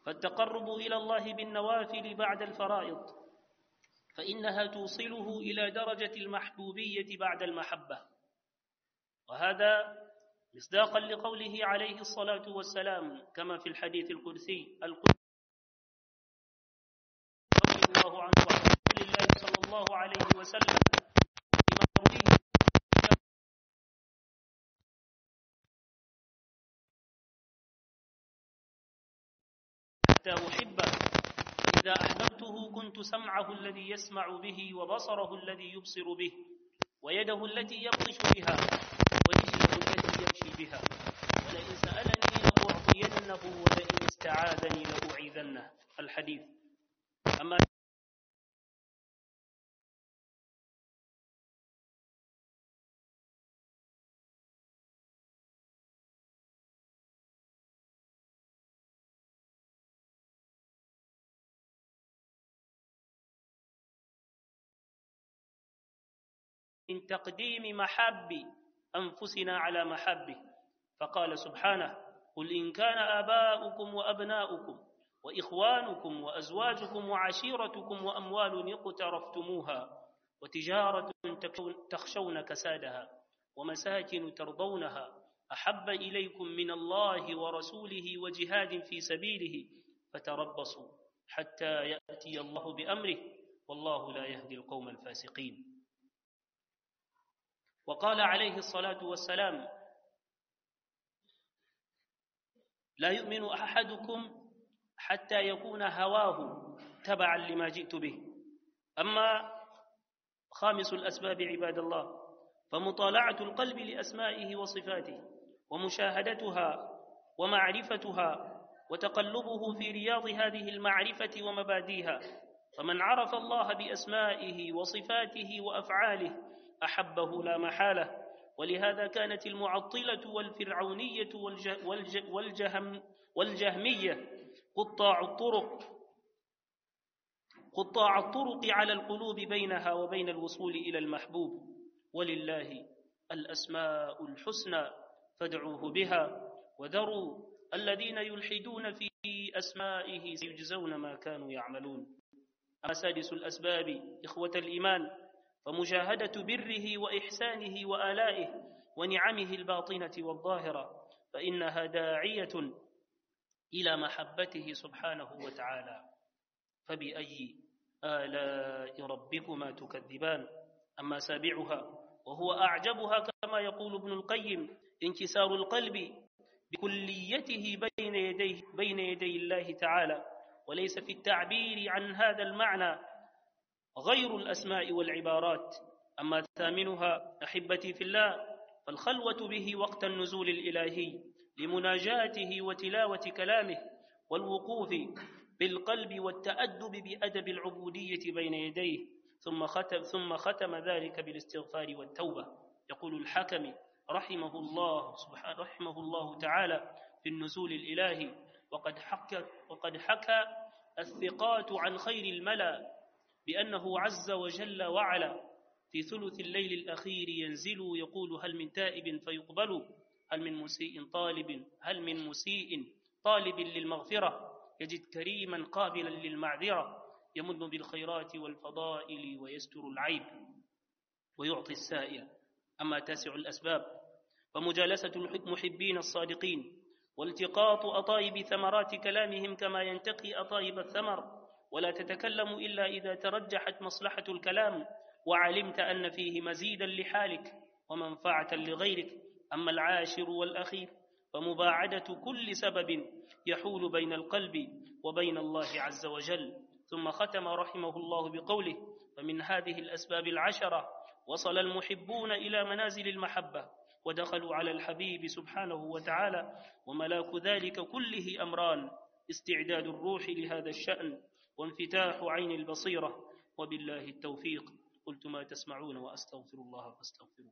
فالتقرب إلى الله بالنوافل بعد الفرائض فإنها توصله إلى درجة المحبوبية بعد المحبة وهذا مصداقا لقوله عليه الصلاة والسلام كما في الحديث القدسي القدسي رضي الله عنه وعن رسول الله صلى الله عليه وسلم بما يرويه حتى أحبه إذا أحببته كنت سمعه الذي يسمع به وبصره الذي يبصر به ويده التي يبطش بها ورجله التي يمشي بها ولئن سألني لأعطينه ولئن استعاذني لأعيذنه الحديث أما من تقديم محب أنفسنا على محبه فقال سبحانه قل إن كان آباؤكم وأبناؤكم وإخوانكم وأزواجكم وعشيرتكم وأموال اقترفتموها وتجارة تخشون كسادها ومساكن ترضونها أحب إليكم من الله ورسوله وجهاد في سبيله فتربصوا حتى يأتي الله بأمره والله لا يهدي القوم الفاسقين وقال عليه الصلاة والسلام لا يؤمن أحدكم حتى يكون هواه تبعا لما جئت به أما خامس الأسباب عباد الله فمطالعة القلب لأسمائه وصفاته ومشاهدتها ومعرفتها وتقلبه في رياض هذه المعرفة ومباديها فمن عرف الله بأسمائه وصفاته وأفعاله أحبه لا محالة ولهذا كانت المعطلة والفرعونية والج والج والجهم والجهمية قطاع الطرق قطاع الطرق على القلوب بينها وبين الوصول إلى المحبوب ولله الأسماء الحسنى فادعوه بها وذروا الذين يلحدون في أسمائه سيجزون ما كانوا يعملون أما سادس الأسباب إخوة الإيمان فمجاهدة بره وإحسانه وآلائه ونعمه الباطنة والظاهرة فإنها داعية إلى محبته سبحانه وتعالى فبأي آلاء ربكما تكذبان أما سابعها وهو أعجبها كما يقول ابن القيم انكسار القلب بكليته بين يديه بين يدي الله تعالى وليس في التعبير عن هذا المعنى غير الأسماء والعبارات أما ثامنها أحبتي في الله فالخلوة به وقت النزول الإلهي لمناجاته وتلاوة كلامه والوقوف بالقلب والتأدب بأدب العبودية بين يديه ثم ختم, ثم ختم ذلك بالاستغفار والتوبة يقول الحكم رحمه الله سبحانه رحمه الله تعالى في النزول الإلهي وقد حكى وقد حكى الثقات عن خير الملأ بأنه عز وجل وعلا في ثلث الليل الأخير ينزل يقول هل من تائب فيقبل هل من مسيء طالب هل من مسيء طالب للمغفرة يجد كريما قابلا للمعذرة يمن بالخيرات والفضائل ويستر العيب ويعطي السائل أما تاسع الأسباب فمجالسة المحبين الصادقين والتقاط أطايب ثمرات كلامهم كما ينتقي أطايب الثمر ولا تتكلم إلا إذا ترجحت مصلحة الكلام وعلمت أن فيه مزيدا لحالك ومنفعة لغيرك أما العاشر والأخير فمباعدة كل سبب يحول بين القلب وبين الله عز وجل ثم ختم رحمه الله بقوله فمن هذه الأسباب العشرة وصل المحبون إلى منازل المحبة ودخلوا على الحبيب سبحانه وتعالى وملاك ذلك كله أمران استعداد الروح لهذا الشأن وانفتاح عين البصيرة وبالله التوفيق قلت ما تسمعون وأستغفر الله فاستغفروه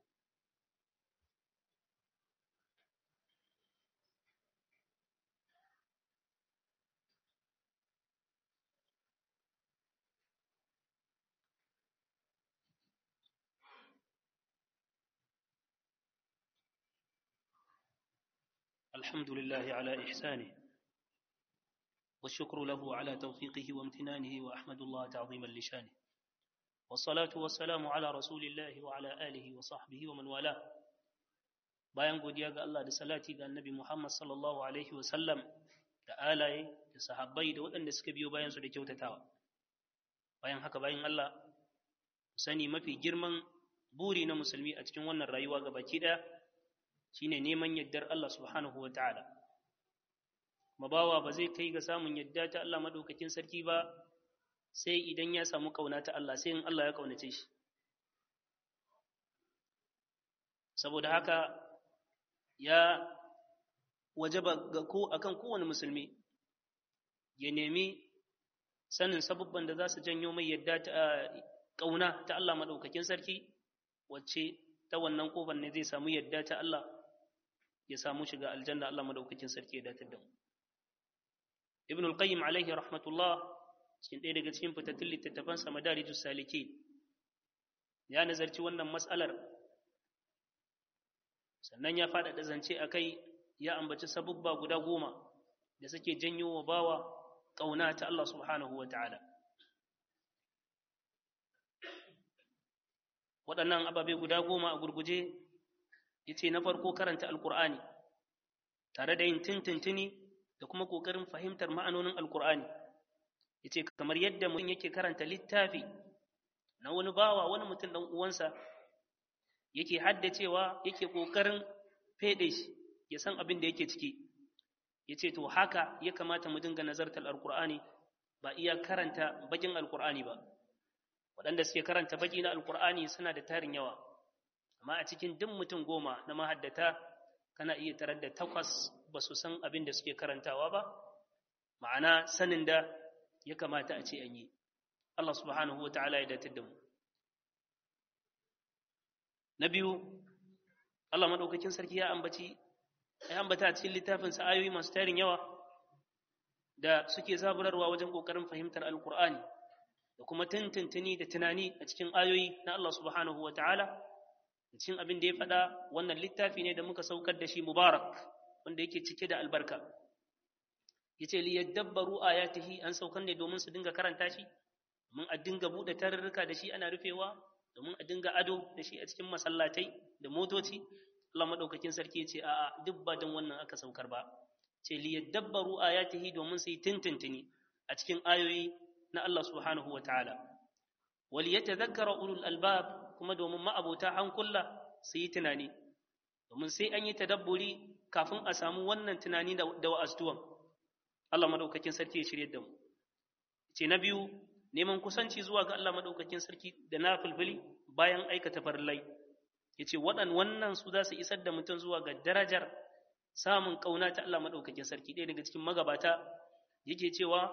الحمد لله على إحسانه والشكر له على توفيقه وامتنانه وأحمد الله تعظيما لشانه والصلاة والسلام على رسول الله وعلى آله وصحبه ومن والاه bayan godiya ga Allah da salati ga annabi Muhammad sallallahu alaihi wasallam da alaye da sahabbai da waɗanda suka biyo bayan su da kyautatawa bayan haka bayan Allah sani mafi girman buri na musulmi a cikin wannan rayuwa ga baki ɗaya shine neman yaddar Allah subhanahu wa ta'ala mabawa ba zai kai ga samun yadda ta Allah madaukakin sarki ba sai idan ya samu kauna ta Allah sai in Allah ya kaunace shi saboda haka ya wajaba ga ko akan kowane musulmi ya nemi sanin sabubban da za su janyo mai yadda ta kauna ta Allah madaukakin sarki wacce ta wannan kofar ne zai samu yadda ta Allah ya samu shiga aljanna Allah madaukakin sarki ya datar da mu Ibn al-Qayyim alaihi rahmatullah cikin ɗaya daga cikin fitattun littattafan sa Madarijus Salikin ya nazarci wannan mas'alar sannan ya faɗaɗa zance a kai ya ambaci sabubba guda goma da suke janyo wa bawa ƙauna ta Allah subhanahu wa ta'ala waɗannan ababe guda goma a gurguje ya ce na farko karanta alkur'ani tare da yin tintintini da kuma ƙoƙarin fahimtar ma'anonin alkur'ani ya ce kamar yadda mutum yake karanta littafi na wani bawa wani mutum ɗan uwansa yake haddacewa yake ƙoƙarin feɗe shi ya san abin da yake ciki ya ce to haka ya kamata mu dinga nazartar alkur'ani ba iya karanta bakin alkur'ani ba waɗanda suke karanta baki na alkur'ani suna da tarin yawa amma a cikin duk mutum goma na mahaddata kana iya tarar da takwas ba su san abin da suke karantawa ba ma'ana sanin da ya kamata a ce an yi Allah subhanahu wa ta'ala ya datar da mu na biyu Allah maɗaukakin sarki ya ambaci ya ambata a cikin littafinsa ayoyi masu tarin yawa da suke zaburarwa wajen ƙoƙarin fahimtar alkur'ani da kuma tuntuntuni da tunani a cikin ayoyi na Allah subhanahu wa ta'ala da cikin abin da ya faɗa wannan littafi ne da muka saukar da shi mubarak wanda yake cike da albarka yace li yadabbaru ayatihi an saukar ne domin su dinga karanta shi domin a dinga buɗe tarurruka da shi ana rufewa domin a dinga ado da shi a cikin masallatai da motoci Allah madaukakin sarki yace a'a duk ba don wannan aka saukar ba ce li yadabbaru ayatihi domin su yi tuntuntuni a cikin ayoyi na Allah subhanahu wa ta'ala. Wali ya tazakkara ulul albab kuma domin ma'abota hankula su yi tunani, domin sai an yi tadabburi kafin a samu wannan tunani da wa'astuwan. Allah maɗaukakin sarki ya shirye da mu. Ce na biyu, neman kusanci zuwa ga Allah maɗaukakin sarki da na fulfili bayan aikata farillai. Ya ce waɗan wannan su za su isar da mutum zuwa ga darajar samun ƙauna ta Allah maɗaukakin sarki ɗaya daga cikin magabata yake cewa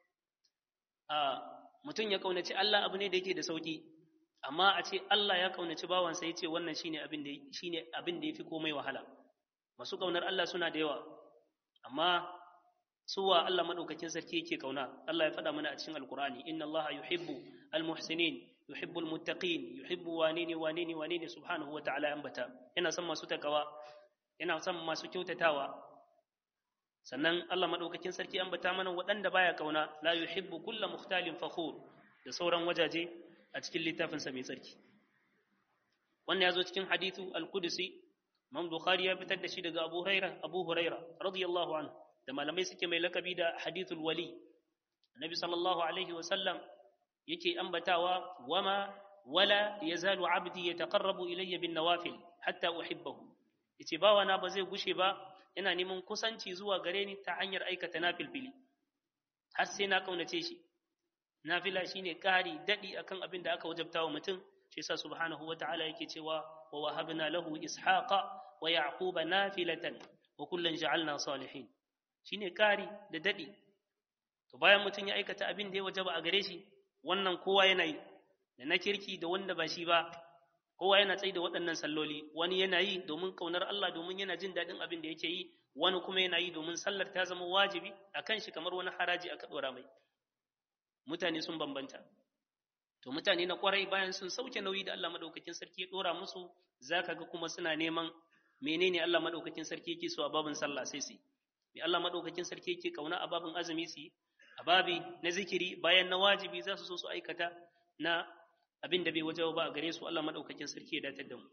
mutum ya kaunaci Allah abu ne da yake da sauki amma a ce Allah ya kaunaci bawansa ya ce wannan shine abin da shine abin da yafi komai wahala masu kaunar Allah suna da yawa amma suwa Allah madaukakin sarki yake kauna Allah ya faɗa mana a cikin alkur'ani inna Allah yuhibbu almuhsinin yuhibbu almuttaqin yuhibbu wanini wanini wanini subhanahu wa ta'ala ambata yana son masu takawa yana son masu kyautatawa sannan Allah madaukakin sarki an bata mana waɗanda baya kauna la yuhibbu kulla mukhtalin fakhur da sauran wajaje a cikin littafin sa mai tsarki wannan yazo cikin hadithu al-qudsi Imam Bukhari ya fitar da shi daga Abu Hurairah Abu Hurairah radiyallahu anhu da malamai suke mai lakabi da hadithul wali Annabi sallallahu alaihi wa sallam yake ambatawa wama wala yazalu abdi yataqarrabu ilayya bin nawafil hatta uhibbahu yace bawana ba zai gushe ba yana neman kusanci zuwa gare ni ta hanyar aikata nafilfili har sai na kaunace shi nafila shine ƙari daɗi akan abin da aka wajabta wa mutum shi yasa subhanahu wata'ala yake cewa wa wahabna lahu ishaqa wa yaquba nafilatan wa kullan ja'alna salihin shine ƙari da daɗi to bayan mutum ya aikata abin da ya wajaba a gare shi wannan kowa yana yi da na kirki da wanda ba shi ba kowa yana tsaye da waɗannan salloli wani yana yi domin ƙaunar Allah domin yana jin daɗin abin da yake yi wani kuma yana yi domin sallar ta zama wajibi a kan shi kamar wani haraji aka ɗora mai mutane sun bambanta to mutane na kwarai bayan sun sauke nauyi da Allah madaukakin sarki ya ɗora musu zaka ga kuma suna neman menene Allah madaukakin sarki yake so a babin sallah sai su mai Allah madaukakin sarki yake kauna a babin azumi su yi a babi na zikiri bayan na wajibi za su so su aikata na abin da bai waje ba a gare su Allah madaukakin sarki ya datar da mu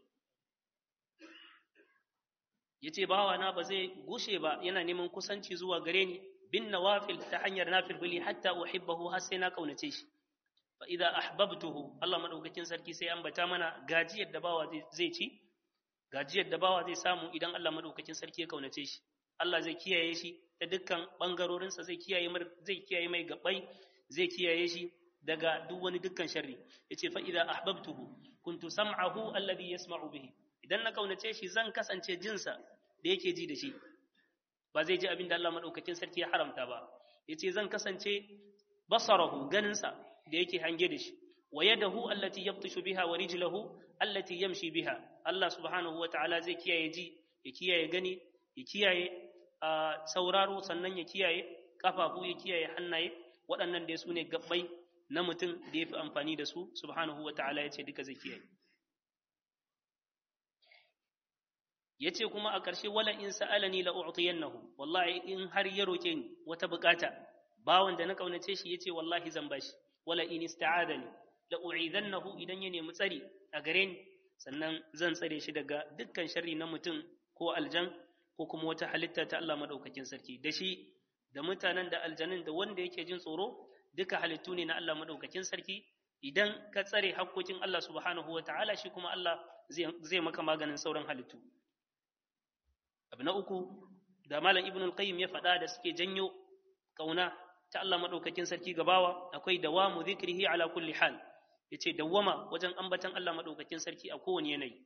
yace bawa na ba zai gushe ba yana neman kusanci zuwa gare ni bin nawafil ta hanyar nafilfili hatta uhibbahu har sai na kaunace shi fa idza ahbabtuhu Allah madaukakin sarki sai ambata mana gajiyar da bawa zai ci gajiyar da bawa zai samu idan Allah madaukakin sarki ya kaunace shi Allah zai kiyaye shi ta dukkan bangarorinsa zai kiyaye zai kiyaye mai gabai zai kiyaye shi daga duk wani dukkan sharri yace fa idza ahbabtuhu kuntu sam'ahu alladhi yasma'u bihi idan na kaunace shi zan kasance jinsa da yake ji da shi ba zai ji abin da Allah madaukakin sarki ya haramta ba yace zan kasance basarahu ganinsa da yake hange da shi wa yadahu allati yabtishu biha wa rijluhu allati yamshi biha Allah subhanahu wa ta'ala zai kiyaye ji ya kiyaye gani ya kiyaye sauraro sannan ya kiyaye kafafu ya kiyaye hannaye waɗannan da su ne gabbai na mutum da ya fi amfani da su subhanahu wa ta'ala ya ce duka zai kiyaye ya ce kuma a ƙarshe wala in sa'alani la u'tiyannahu wallahi in har ya roke ni wata bukata bawan da na kaunace shi yace wallahi zan bashi wala in ista'adani la u'idannahu idan ya nemi tsari a gare ni sannan zan tsare shi daga dukkan sharri na mutum ko aljan ko kuma wata halitta ta Allah madaukakin sarki da shi da mutanen da aljanin da wanda yake jin tsoro duka halittu ne na Allah madaukakin sarki idan ka tsare hakkokin Allah subhanahu wa ta'ala shi kuma Allah zai maka maganin sauran halittu abu na uku da malam ibn al-qayyim ya faɗa da suke janyo kauna ta Allah madaukakin sarki gabawa akwai dawamu zikrihi ala kulli hal yace dawwama wajen ambatan Allah madaukakin sarki a kowane yanayi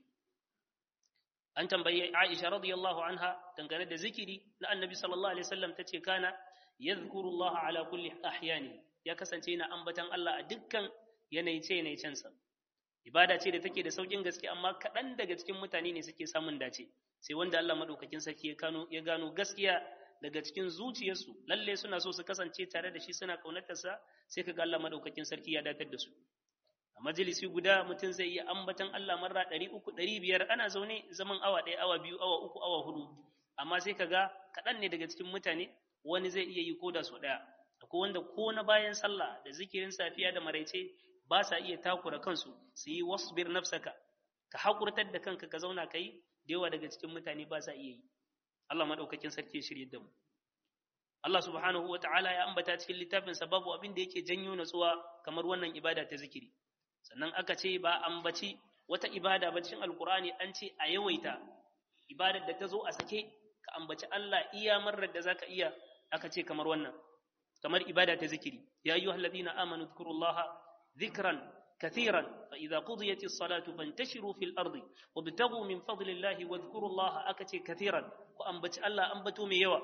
an tambayi Aisha radiyallahu anha dangane da zikiri na Annabi sallallahu alaihi wasallam tace kana yadhkuru Allah ala kulli ahyani ya kasance yana ambatan Allah a dukkan yanayi ce yanayi cansa ibada ce da take da saukin gaske amma kaɗan daga cikin mutane ne suke samun dace sai wanda Allah madaukakin sarki ya gano ya gano gaskiya daga cikin zuciyarsu lalle suna so su kasance tare da shi suna kaunatarsa sai kaga Allah madaukakin sarki ya datar da su a majalisi guda mutum zai iya ambatan Allah marra ɗari uku ɗari biyar ana zaune zaman awa ɗaya awa biyu awa uku awa hudu amma sai kaga kaɗan ne daga cikin mutane wani zai iya yi ko da su ɗaya akwai wanda ko na bayan sallah da zikirin safiya da maraice ba sa iya takura kansu su yi wasbir nafsaka ka hakurtar da kanka ka zauna ka yi da yawa daga cikin mutane ba sa iya yi Allah maɗaukakin sarki ya shirye da mu Allah subhanahu wa ta'ala ya ambata cikin littafin babu abin da yake janyo natsuwa kamar wannan ibada ta zikiri sannan aka ce ba ambaci wata ibada ba cikin alkur'ani an ce a yawaita ibadar da ta zo a sake ka ambaci Allah iya marar da zaka iya aka ce kamar wannan kamar ibada ta zikiri ya ayyuhal ladina amanu dhkurullaha dhikran كثيرا فإذا قضيت الصلاة فانتشروا في الأرض وابتغوا من فضل الله واذكروا الله أكتي كثيرا وأنبت الله أنبتوا ميوا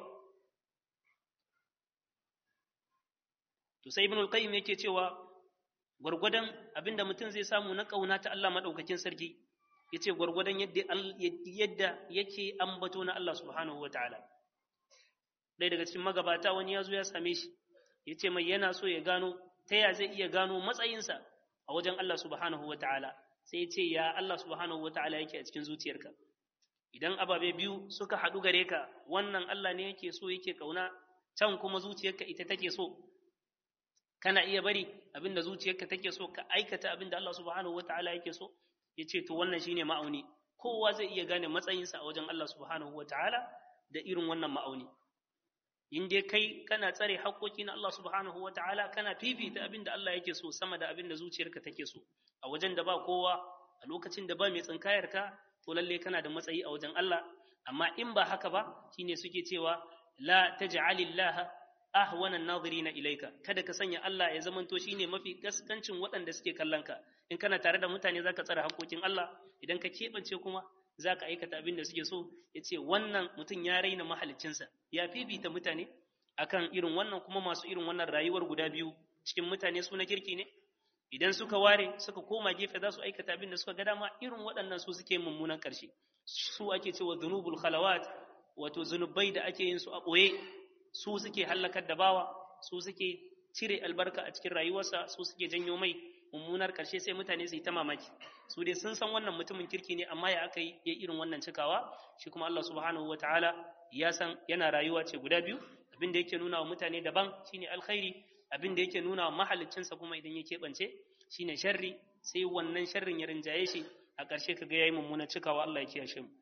تسيب ابن القيم yake cewa gwargwadon abinda mutum zai samu na kauna ta Allah madaukakin sarki yace gwargwadon yadda yadda yake ambato na Allah subhanahu wataala dai daga cikin magabata wani ya zo ya same shi yace mai yana so ya gano ta ya zai iya gano matsayinsa a wajen Allah subhanahu wa ta'ala sai ya ce ya Allah subhanahu wa ta'ala yake a cikin zuciyarka idan ababe biyu suka haɗu gare ka wannan Allah ne yake so yake kauna can kuma zuciyarka ita take so kana iya bari abinda zuciyarka take so ka aikata abinda Allah subhanahu wa ta'ala yake so ya ce to wannan shine ma'auni kowa zai iya gane matsayinsa a wajen Allah subhanahu wa ta'ala da irin wannan ma'auni in dai kai kana tsare haƙoƙi na Allah subhanahu wa ta'ala kana fifita abin da Allah yake so sama da abin da zuciyarka take so a wajen da ba kowa a lokacin da ba mai tsinkayar ka to lalle kana da matsayi a wajen Allah amma in ba haka ba shine suke cewa la taj'alillaha ahwana an-nazirina ilayka kada ka sanya Allah ya zamanto shine mafi gaskancin waɗanda suke kallon ka in kana tare da mutane zaka tsare haƙoƙin Allah idan ka keɓance kuma za ka aikata abin da suke so ya ce wannan mutum ya raina mahalicinsa ya fifita mutane akan irin wannan kuma masu irin wannan rayuwar guda biyu cikin mutane su na kirki ne idan suka ware suka koma gefe za su aikata abin da suka ga dama irin waɗannan su suke mummunan ƙarshe su ake cewa zunubul khalawat wato zunubai da ake yin su a ɓoye su suke hallakar da bawa su suke cire albarka a cikin rayuwarsa su suke janyo mai mummunar karshe sai mutane su yi ta mamaki su dai sun san wannan mutumin kirki ne amma ya aka yi ya irin wannan cikawa shi kuma Allah subhanahu wataala ya san yana rayuwa ce guda biyu abin da yake nuna wa mutane daban shine alkhairi abin da yake nuna wa mahaliccinsa kuma idan ya keɓance shine sharri sai wannan sharrin ya rinjaye shi a ƙarshe kaga yayi mummunar cikawa Allah ya kiyashe mu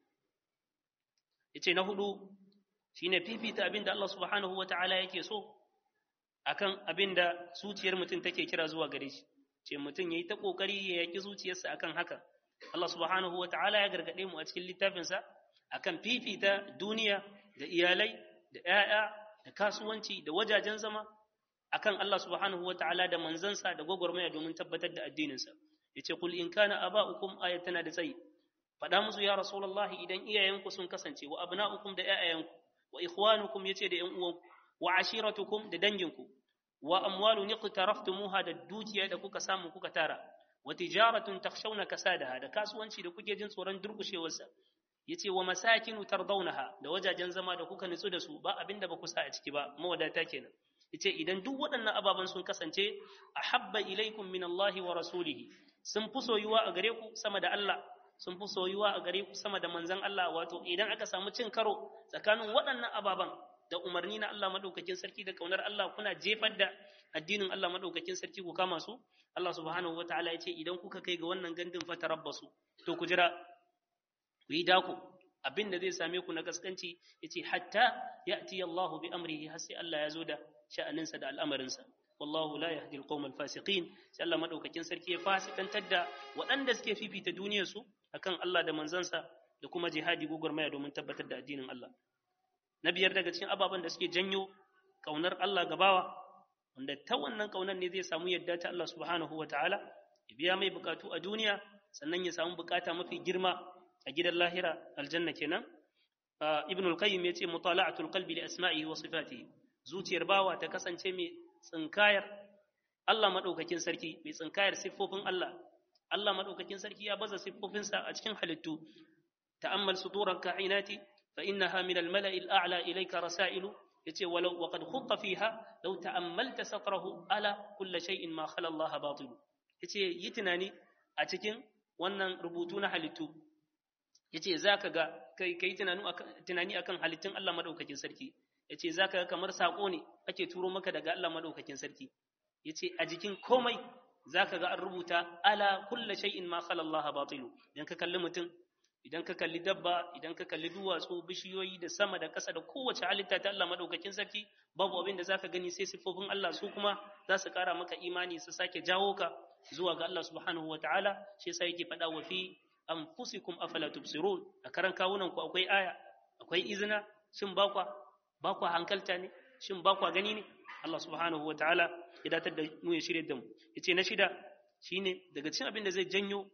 yace na hudu shine fifita abin da Allah subhanahu wataala yake so akan abin da zuciyar mutum take kira zuwa gare shi ce mutum yayi ta kokari ya yaki zuciyarsa akan haka Allah subhanahu wataala ya gargade mu a cikin littafinsa akan fifita duniya da iyalai da 'ya'ya da kasuwanci da wajajen zama akan Allah subhanahu wataala da manzansa da gwagwarmaya domin tabbatar da addininsa yace kul in kana aba'ukum ayatana da tsayi faɗa musu ya rasulullahi idan iyayenku sun kasance wa abna'ukum da 'ya'yanku wa ikhwanukum yace da 'yan uwanku wa ashiratukum da danginku wa amwalun iqtaraftumuha da dukiya da kuka samu kuka tara wa tijaratun takhshawna kasadaha da kasuwanci da kuke jin tsoron durkushewarsa yace wa masakinu tardawnaha da wajajen zama da kuka nutsu da su ba abinda ba ku sa a ciki ba mawadata kenan yace idan duk waɗannan ababan sun kasance ahabba ilaikum min Allah wa rasulihi sun fi soyuwa a gare ku sama da Allah sun fi soyuwa a gare ku sama da manzon Allah wato idan aka samu cin karo tsakanin waɗannan ababan da umarni na Allah madaukakin sarki da kaunar Allah kuna jefar da addinin Allah madaukakin sarki ku kama su Allah subhanahu wataala ya ce idan kuka kai ga wannan gandun fatarabbasu to ku jira ku yi dako abin da zai same ku na gaskanci yace hatta ya'ti Allah bi amrihi har sai Allah ya zo da sha'aninsa da al'amarinsa wallahu la yahdi al-qawm al-fasiqin sai Allah madaukakin sarki ya fasikantar da waɗanda suke fifita duniyar su akan Allah da manzansa da kuma jihadi gugurmaya domin tabbatar da addinin Allah na biyar daga cikin ababen da suke janyo kaunar Allah gabawa wanda ta wannan kaunar ne zai samu yadda ta Allah subhanahu wa ta'ala ya biya mai bukatu a duniya sannan ya samu bukata mafi girma a gidan lahira aljanna kenan ibn al-qayyim yace mutala'atul qalbi li asma'ihi wa sifatihi zuciyar bawa ta kasance mai tsinkayar Allah madaukakin sarki mai tsinkayar siffofin Allah Allah madaukakin sarki ya baza siffofinsa a cikin halittu ta'ammal suturan ka'inati فإنها من الملأ الأعلى إليك رسائل يتي ولو وقد خط فيها لو تأملت سطره ألا كل شيء ما خلا الله باطل يتي يتناني أتكين wannan rubutu na halittu yace zaka ga kai kai tunani akan halittun Allah madaukakin sarki yace zaka ga kamar sako ne ake turo maka daga Allah madaukakin sarki yace a jikin komai zaka ga an rubuta ala kulli shay'in ma khala Allah batilu dan ka kalli mutum idan ka kalli dabba idan ka kalli duwatsu bishiyoyi da sama da ƙasa da kowace halitta ta Allah madaukakin sarki babu abin da zaka gani sai siffofin Allah su kuma za su ƙara maka imani su sake jawo ka zuwa ga Allah subhanahu wa ta'ala shi yasa yake faɗa wa fi anfusikum afala tubsirun a karan kawunan ku akwai aya akwai izina shin ba kwa ba kwa hankalta ne shin ba kwa gani ne Allah subhanahu wa ta'ala ya datar da mu ya shirye da mu yace na shida shine daga cikin abin da zai janyo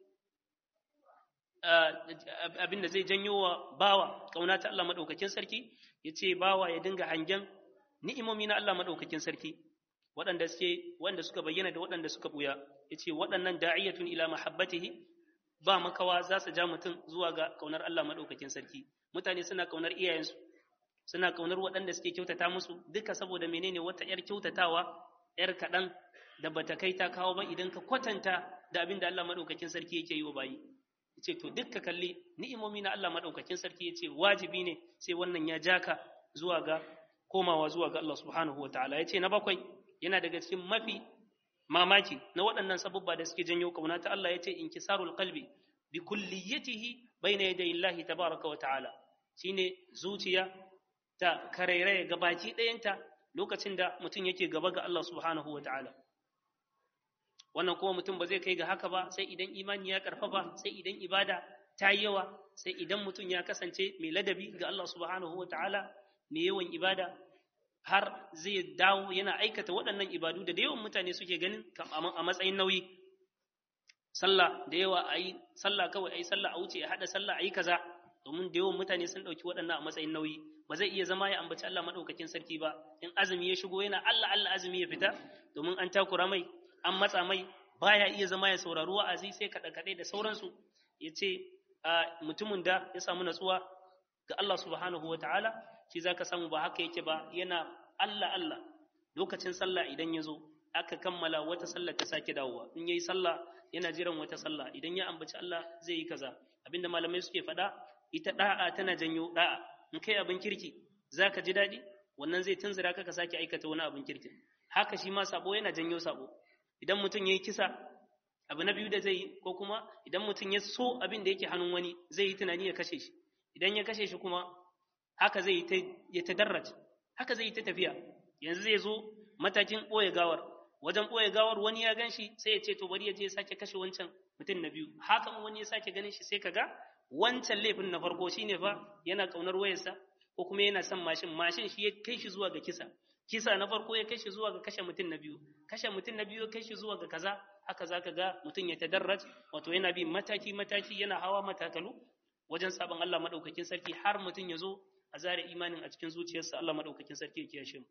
abin da zai janyo wa bawa kauna ta Allah madaukakin sarki yace bawa ya dinga hangen ni'imomi na Allah madaukakin sarki waɗanda suke wanda suka bayyana da waɗanda suka buya yace waɗannan da'iyatun ila mahabbatihi ba makawa za su ja mutum zuwa ga kaunar Allah madaukakin sarki mutane suna kaunar iyayensu suna kaunar waɗanda suke kyautata musu duka saboda menene wata yar kyautatawa yar kaɗan da bata kai ta kawo ba idan ka kwatanta da abin da Allah madaukakin sarki yake yi wa bayi yace to dukka kalli ni'imomi na Allah madaukakin sarki yace wajibi ne sai wannan ya jaka zuwa ga komawa zuwa ga Allah subhanahu wataala yace na bakwai yana daga cikin mafi mamaki na waɗannan sabubba da suke janyo kauna ta Allah yace inkisarul qalbi bi kulliyatihi bayna yaday Allah tabaraka wa ta'ala shine zuciya ta karairaye gabaki ɗayanta lokacin da mutum yake gaba ga Allah subhanahu wa ta'ala wannan kuma mutum ba zai kai ga haka ba sai idan imani ya karfafa sai idan ibada ta yi yawa sai idan mutum ya kasance mai ladabi ga Allah subhanahu wa ta'ala mai yawan ibada har zai dawo yana aikata waɗannan ibadu da da yawan mutane suke ganin a matsayin nauyi sallah da yawa a yi sallah kawai a yi sallah a wuce a haɗa sallah a yi kaza domin da yawan mutane sun ɗauki waɗannan a matsayin nauyi ba zai iya zama ya ambaci Allah maɗaukakin sarki ba in azumi ya shigo yana Allah Allah azumi ya fita domin an takura mai an matsa mai baya iya zama ya saurari wa'azi sai kaɗe kaɗe da sauransu ya ce mutumin da ya samu natsuwa ga Allah subhanahu wa ta'ala shi za ka samu ba haka yake ba yana Allah Allah lokacin sallah idan ya zo aka kammala wata sallah ta sake dawowa in yayi sallah yana jiran wata sallah idan ya ambaci Allah zai yi kaza abinda malamai suke faɗa ita da'a tana janyo da'a in kai abin kirki zaka ji daɗi wannan zai tunzura ka ka sake aikata wani abin kirki haka shi ma sabo yana janyo sabo idan mutum yayi kisa abu na biyu da zai yi ko kuma idan mutum ya so abin da yake hannun wani zai yi tunani ya kashe shi idan ya kashe shi kuma haka zai ya tadarraj haka zai yi ta tafiya yanzu zai zo matakin ɓoye gawar wajen ɓoye gawar wani ya gan shi sai ya ce to bari ya je ya sake kashe wancan mutum na biyu haka wani ya sake ganin shi sai kaga wancan laifin na farko shine fa yana kaunar wayarsa ko kuma yana son mashin mashin shi ya kai shi zuwa ga kisa kisa na farko ya kai shi zuwa ga kashe mutum na biyu kashe mutum na biyu ya kai shi zuwa ga kaza haka zaka ga mutum ya tadarraj wato yana bi mataki mataki yana hawa matakalu wajen sabon Allah madaukakin sarki har mutum ya zo a zare imanin a cikin zuciyarsa Allah madaukakin sarki ya kiyashe mu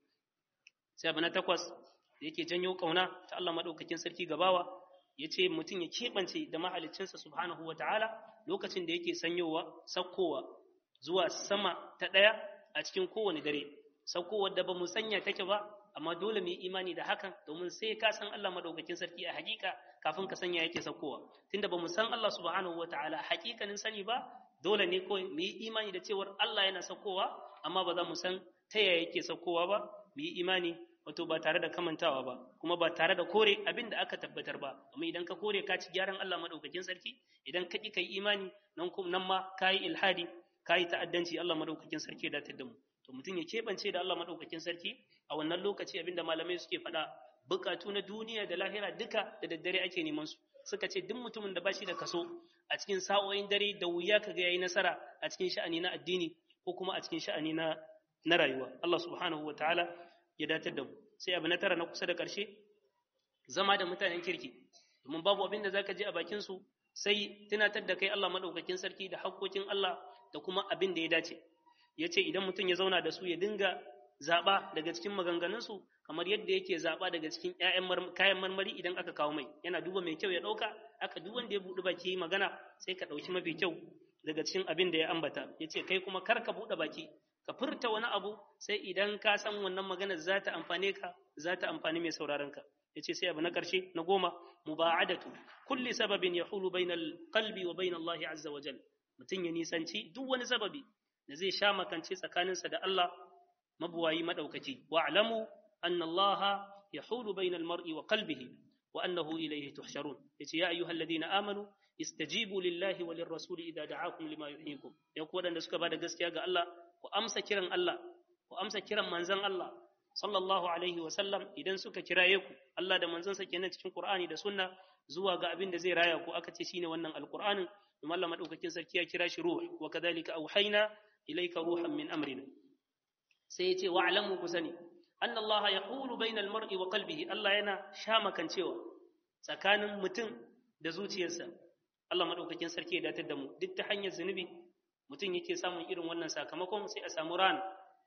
sai abu na takwas da yake janyo kauna ta Allah madaukakin sarki gabawa yace mutum ya keɓance da mahaliccinsa subhanahu wa ta'ala lokacin da yake sanyowa sakkowa zuwa sama ta ɗaya a cikin kowane dare saukowar da ba mu sanya take ba amma dole mu yi imani da hakan domin sai ka san Allah madaukakin sarki a hakika kafin ka sanya yake saukowa tunda ba mu san Allah subhanahu wa ta'ala hakikanin sani ba dole ne kawai mu yi imani da cewar Allah yana saukowa amma ba za mu san ta yaya yake saukowa ba mu yi imani wato ba tare da kamantawa ba kuma ba tare da kore abin da aka tabbatar ba amma idan ka kore ka ci gyaran Allah madaukakin sarki idan ka ki kai imani nan kuma nan ma kai ilhadi kai ta'addanci Allah madaukakin sarki ya datar da mu to mutum ya kebance da Allah madaukakin sarki a wannan lokaci abinda malamai suke faɗa bukatu na duniya da lahira duka da daddare ake neman su suka ce duk mutumin da bashi da kaso a cikin sa'o'in dare da wuya kaga yayi nasara a cikin sha'ani na addini ko kuma a cikin sha'ani na na rayuwa Allah subhanahu wataala ya datar da mu sai abu na tara na kusa da ƙarshe zama da mutanen kirki domin babu abin da zaka je a bakin su sai tunatar da kai Allah madaukakin sarki da haƙƙoƙin Allah da kuma abin da ya dace yace idan mutum ya zauna da su ya dinga zaba daga cikin maganganun su kamar yadda yake zaba daga cikin ƴaƴan kayan marmari idan aka kawo mai yana duba mai kyau ya dauka aka duk wanda ya buɗe baki magana sai ka dauki mafi kyau daga cikin abin da ya ambata yace kai kuma kar ka buɗe baki ka furta wani abu sai idan ka san wannan magana za ta amfane ka za ta amfani mai sauraron ka yace sai abu na karshe na goma muba'adatu kulli sababin yahulu bainal qalbi wa bain Allah azza wa jalla mutun ya nisanci duk wani sababi da zai sha makance tsakaninsa da Allah mabuwayi madaukaki wa'lamu anna Allah yahulu bainal mar'i wa qalbihi wa annahu ilayhi tuhsharun yace ya ayyuhalladhina amanu istajibu lillahi wa lirrasuli idza da'akum lima yuhyikum ya ku wadanda suka bada gaskiya ga Allah ku amsa kiran Allah ku amsa kiran manzon Allah sallallahu alaihi wa sallam idan suka kiraye ku Allah da manzonsa kenan cikin Qur'ani da Sunna zuwa ga abin da zai raya ku aka ce shine wannan alqur'anin kuma Allah madaukakin sarki ya kira shi ruh wa kadhalika auhayna ilayka ruhan min amrina sai ya ce wa'lamu ku sani anna Allah yaqulu bainal mar'i wa qalbihi Allah yana shamakancewa tsakanin mutum da zuciyarsa Allah madaukakin sarki ya datar da mu duk ta hanyar zunubi mutum yake samun irin wannan sakamakon sai a samu ran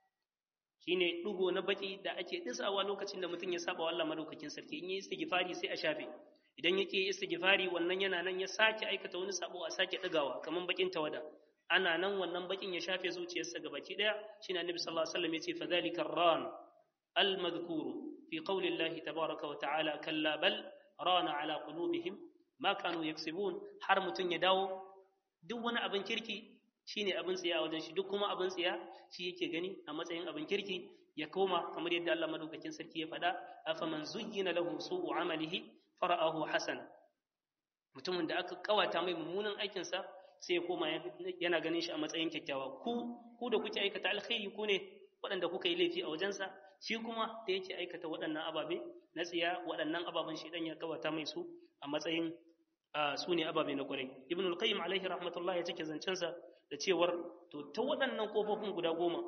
shine dugo na baki da ake disawa lokacin da mutum ya saba wa Allah madaukakin sarki in yi istighfari sai a shafe idan yake istighfari wannan yana nan ya sake aikata wani sabo a sake digawa kaman bakin tawada ana nan wannan bakin ya shafe zuciyarsa ga baki daya shine annabi sallallahu alaihi wasallam yace fadhalika ran al madhkur fi qawli Allah tabaaraka wa ta'ala kalla bal rana ala qulubihim ma kanu yaksibun har mutum ya dawo duk wani abin kirki shine abin tsiya a wajen shi duk kuma abin tsiya shi yake gani a matsayin abin kirki ya koma kamar yadda Allah madaukakin sarki ya faɗa afaman zuyyina lahu su'u amalihi fara'ahu hasana mutumin da aka kawata mai mummunan aikin sa sai ya koma yana ganin shi a matsayin kyakkyawa ku ku da kuke aikata alkhairi ku ne waɗanda kuka yi laifi a wajensa shi kuma da yake aikata waɗannan ababe na tsiya waɗannan ababen shi dan ya kawata mai su a matsayin su ne ababe na kwarai ibn al-qayyim alaihi rahmatullah ya cike zancensa da cewar to ta waɗannan kofofin guda goma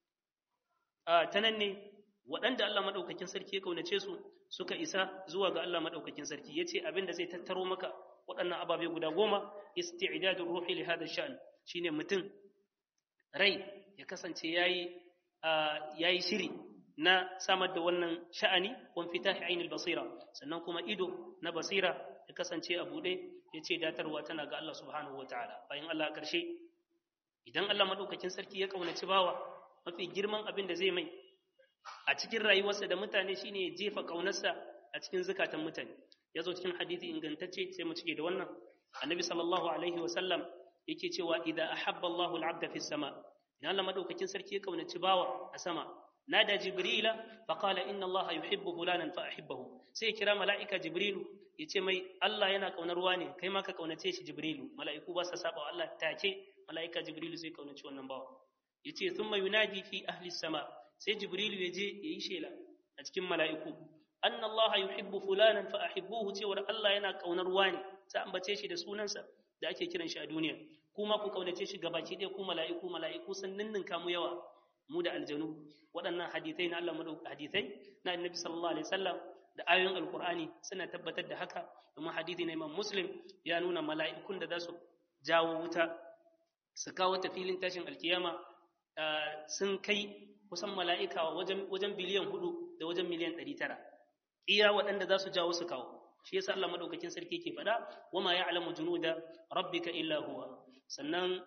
ta nan ne waɗanda Allah maɗaukakin sarki ya kaunace su suka isa zuwa ga Allah maɗaukakin sarki ya ce abin da zai tattaro maka waɗannan ababe guda goma isti'dadul ruhi li hada sha'an shine mutum rai ya kasance yayi yayi shiri na samar da wannan sha'ani wan fitahi ainul basira sannan kuma ido na basira ya kasance a buɗe ya ce datarwa tana ga Allah subhanahu wataala bayan Allah ƙarshe idan Allah maɗaukakin sarki ya ƙaunaci bawa mafi girman abin da zai mai a cikin rayuwarsa da mutane shine ya jefa ƙaunarsa a a cikin zakatan mutane ya zo cikin hadisi ingantacce sai mu cike da wannan annabi sallallahu alaihi wa sallam yake cewa idza ahabba Allahu al-'abda fi sama idan Allah madaukakin sarki ya kaunaci bawa a sama nada jibrila fa qala inna allaha yuhibbu fulanan fa ahibbahu sai kira mala'ika jibrilu yace mai Allah yana kaunar wani kai ma ka kaunace shi jibrilu mala'iku ba sa saba wa Allah take mala'ika jibrilu sai kaunaci wannan bawa yace thumma yunadi fi ahli sama sai jibrilu yaje yayi shela a cikin mala'iku anna allaha yuhibbu fulanan fa ahibbuhu cewar Allah yana kaunar wani ta ambace shi da sunansa da ake kiran shi a duniya kuma ku kaunace shi gabaki ɗaya ku mala'iku mala'iku sun ninninka mu yawa mu da aljanu waɗannan hadithai na Allah madauka hadithai na annabi sallallahu alaihi wasallam da ayoyin alqur'ani suna tabbatar da haka domin hadithi na imam muslim ya nuna mala'ikun da za su jawo wuta su kawo ta filin tashin alkiyama sun kai kusan mala'ika wajen wajen biliyan hudu da wajen miliyan ɗari tara iya waɗanda za su jawo su kawo shi yasa Allah madaukakin sarki ke faɗa wama ya'lamu junuda rabbika illa huwa sannan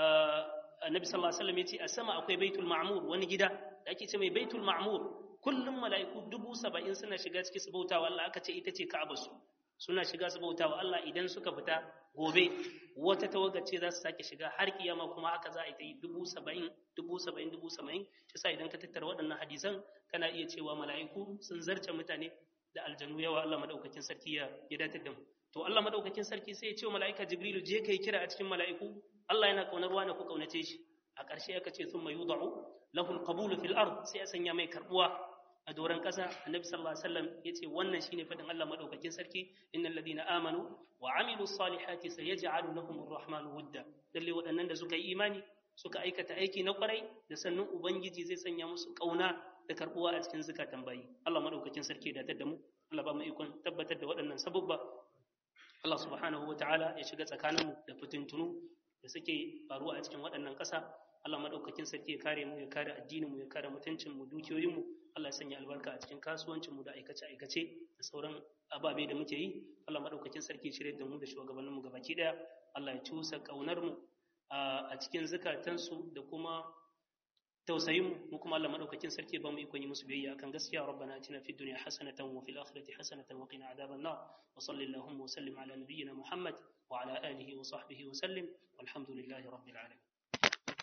annabi sallallahu alaihi wasallam yace a sama akwai baitul ma'mur wani gida da ake ce mai baitul ma'mur kullum mala'iku dubu saba'in suna shiga ciki su bautawa Allah aka ce ita ce ka'aba su suna shiga su bautawa Allah idan suka fita gobe wata tawaga ce za su sake shiga har kiyama kuma haka za a yi ta yi dubu saba'in dubu saba'in dubu saba'in shi sa idan ka tattara waɗannan hadisan kana iya cewa mala'iku sun zarce mutane da aljanu yawa Allah madaukakin sarki ya ya datar da mu to Allah madaukakin sarki sai ya ce wa mala'ika Jibrilu je kai kira a cikin mala'iku Allah yana kaunar wani ku kaunace shi a ƙarshe aka ce thumma yudau lahu alqabulu fil ard sai a sanya mai karbuwa a doran ƙasa annabi sallallahu alaihi wasallam yace wannan shine fadin Allah madaukakin sarki innal ladina amanu wa amilus salihati sayaj'alu lahum arrahmanu wudda lalle waɗannan da suka yi imani suka aikata aiki na kwarai da sannan ubangiji zai sanya musu kauna da karbuwa a cikin zukatan bayi Allah madaukakin sarki da da mu Allah ba mu ikon tabbatar da waɗannan sabubba Allah subhanahu wa ta'ala ya shiga tsakaninmu da fitintunu da suke faruwa a cikin waɗannan ƙasa Allah madaukakin sarki ya kare mu ya kare addinin mu ya kare mutuncin mu dukiyoyin mu Allah ya sanya albarka a cikin kasuwancin mu da aikace aikace da sauran ababe da muke yi Allah madaukakin sarki ya shirye da mu da shugabannin mu gabaki daya Allah ya cusa kaunar mu a cikin zakatansu da kuma tausayin mu mu kuma Allah madaukakin sarki ba mu ikon yi musu biyayya akan gaskiya rabbana atina fid dunya hasanatan wa fil akhirati hasanatan wa qina adhaban nar wa sallallahu wa sallim ala nabiyyina muhammad wa ala alihi wa sahbihi wa sallim walhamdulillahi rabbil alamin